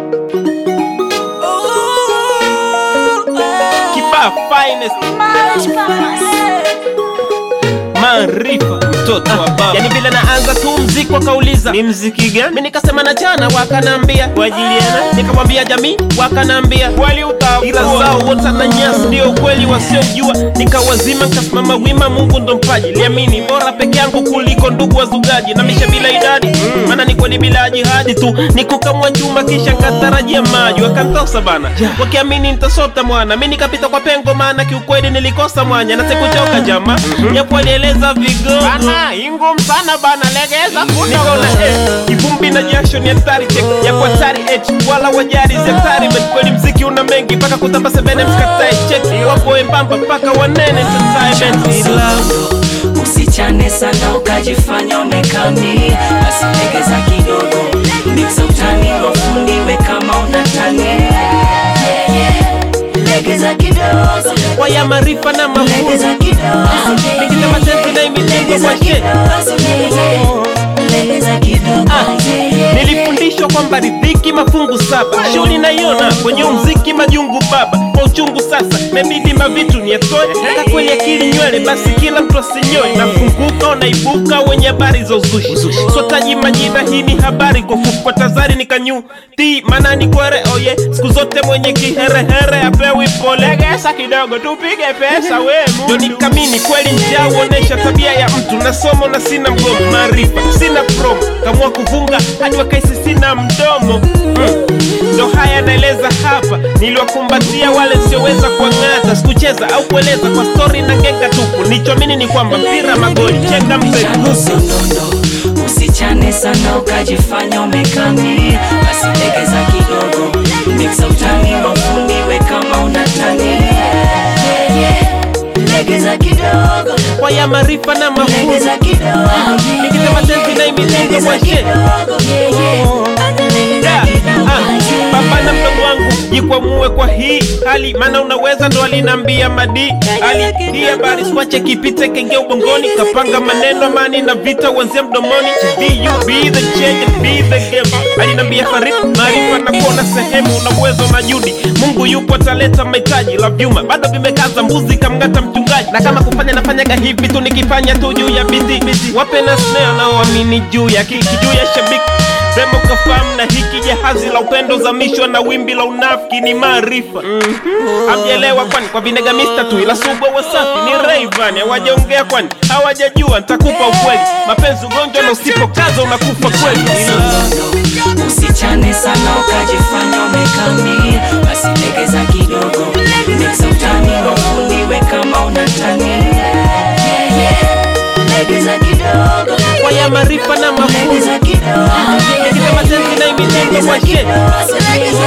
Kibaa finest maarifa mtoto wa baba yani vile naanza tu mziki wakauliza ni mziki gani mi nikasema na jana wakanambia kwa ajili yana nikamwambia jamii wakanambia wali utaua ila zao wote na nyasi ndio ukweli wasiojua nikawazima nikasimama wima mungu ndo mpaji liamini bora peke yangu kuliko ndugu wazugaji na misha bila idadi maana ni kweli bila jihadi tu nikukamwa chuma kisha nkatarajia maji wakantosa bana wakiamini nitasota mwana mi nikapita kwa pengo maana kiukweli nilikosa mwanya na sikuchoka jama japo alieleza vigogo bana ingum sana bana legeza nikaona eh, kivumbi na jasho ni hatari check japo hatari h wala wajari si hatari but kweli mziki una mengi mpaka kutamba sebene mskatae check wapo wembamba mpaka wanene entertainment Slow, usichane sana ukajifanya umekami basi legeza kidogo miksa utani wafundiwe kama unatani Yeah, yeah. legeza kidogo waya maarifa na mafunzo legeza kidogo Nikita matenzi na imitengo legeza kwa she kidogo Yeah, yeah. legeza kidogo Yeah, yeah. nilifundishwa kwamba ridhiki mafungu saba shughuli naiona kwenye umziki majungu baba kwa uchungu sasa mebidi mavitu niatoe hata kweli akili nywele basi kila mtu asinyoe nafunguka unaibuka wenye habari za uzushi sotaji majina hii ni habari kwa fupi kwa tazari nikanyu ti maana ni kwere oye siku zote mwenye kiherehere apewi pole legesa kidogo tupige pesa we ndo nikamini kweli njaa huonesha tabia ya mtu na somo na sina mgomo maarifa sina promo kamua kuvunga hadi wakaisi sina mdomo mm. ndo haya naeleza hapa niliwakumbatia wale sioweza kuang'ata sikucheza au kueleza kwa stori na genga tupu nichoamini ni kwamba mpira magoli chenga mpe Chano sondondo usichane sana ukajifanya umekami basi legeza kidogo miksa utani wafundiwe kama unatani Yeah, yeah. legeza kidogo kwa ya maarifa na mafunzo legeza kidogo nikisema tenzi na imitengo legeza mwashe kidogo Yeah, yeah. Legeza Da, kidogo. ah, baba na mdogo wangu jikwamue kwa hii hali maana unaweza ndo alinambia madi ali hii habari swache kipite kenge ubongoni kapanga maneno amani na vita uanzia mdomoni be you be the change and be the game alinambia farid maarifa na kuona sehemu una uwezo na judi mungu yupo ataleta mahitaji la vyuma bado vimekaza mbuzi kamngata mchungaji na kama kufanya nafanyaga hivi tu nikifanya tu juu ya biti wape na snare naoamini juu ya kiki juu ya shabiki Sema ukafahamu na hiki jahazi la upendo zamishwa na wimbi la unafiki ni maarifa hamjaelewa kwani kwa vinega mista tu ila subwa wasafi ni Rayvan hawajaongea kwani hawajajua nitakupa ukweli mapenzi ugonjwa na usipokaza unakufa kweli Sondondo, usichane sana ukajifanya umekami basi legeza kidogo miksa utani wafundiwe kama unatani Yeah, yeah. legeza kidogo kwa ya maarifa na mafunzo legeza kidogo nikisema tenzi na imitengo legeza kwa she kidogo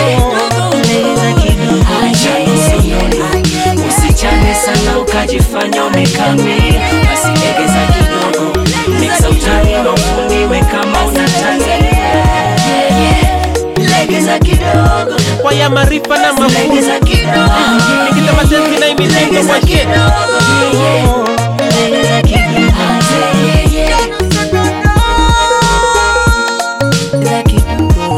legeza kidogo Chano sondondo, usichane sana ukajifanya umekami basi legeza kidogo miksa utani wafundiwe kama unatani Yeah, yeah. legeza kidogo kwa ya maarifa na mafunzo legeza kidogo nikisema tenzi na imitengo legeza kwa she kidogo Yeah, yeah. legeza kidogo Yeah, yeah. Legeza kidogo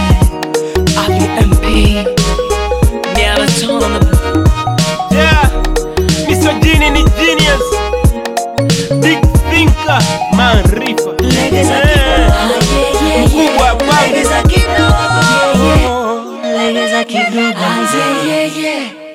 RUMP Marathon on the Yeah, Mr. Genie ni genius Big thinker, maarifa legeza Eh, kidogo Yeah, yeah, Mkubwa yeah. babu legeza kidogo Yeah, yeah. legeza kidogo Yeah, yeah, yeah.